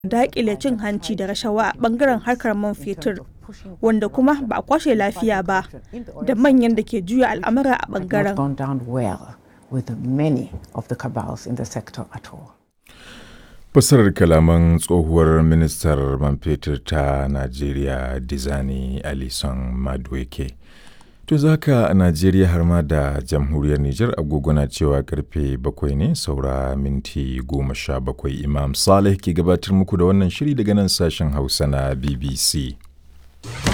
daƙile cin hanci da rashawa a ɓangaren harkar man fetur wanda kuma ba a kwashe lafiya ba da manyan da ke juya al'amura a ɓangaren. gone down well with many of the cabals in the sector at all. Fassarar kalaman tsohuwar ministar man fetur ta Najeriya Dizani Alison Madueke. To zaka a Najeriya har ma da jamhuriyar Nijar agogo na cewa karfe bakwai ne saura minti goma sha bakwai Imam Saleh ke gabatar muku da wannan shiri daga nan sashen Hausa na BBC.